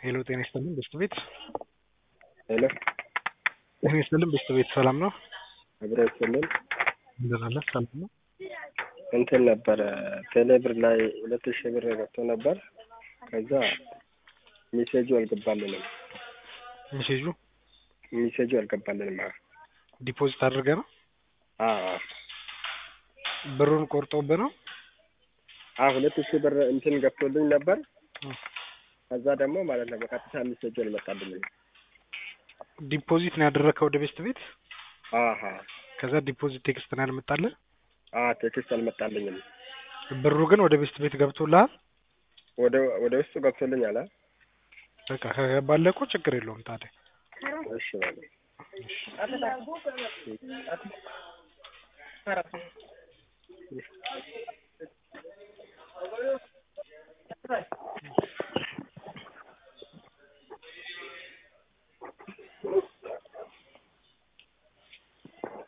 ሄሎ ጤና ይስጥልን በስት ቤት ሄሎ ጤና ይስጥልን በስት ቤት ሰላም ነው? አብረ ይስጥልን እንደምን አለ ሰላም ነው? እንትን ነበረ ቴሌብር ላይ ሁለት ሺህ ብር ገብቶ ነበር። ከዛ ሜሴጁ አልገባልንም። ሜሴጁ ሜሴጁ አልገባልንም። አዎ ዲፖዚት አድርገ ነው አዎ ብሩን ቆርጦብህ ነው? አዎ ሁለት ሺህ ብር እንትን ገብቶልኝ ነበር። ከዛ ደግሞ ማለት ነው በቀጥታ ሜሴጁ አልመጣልኝም። ዲፖዚት ነው ያደረግከው ወደ ቤስት ቤት? አሀ ከዛ ዲፖዚት ቴክስት ነው ያልመጣልህ? አ ቴክስት አልመጣልኝም። ብሩ ግን ወደ ቤስት ቤት ገብቶልሃል? ወደ ወደ ውስጡ ገብቶልኛል። አ በቃ ከገባለህ እኮ ችግር የለውም ታዲያ። እሺ ማለት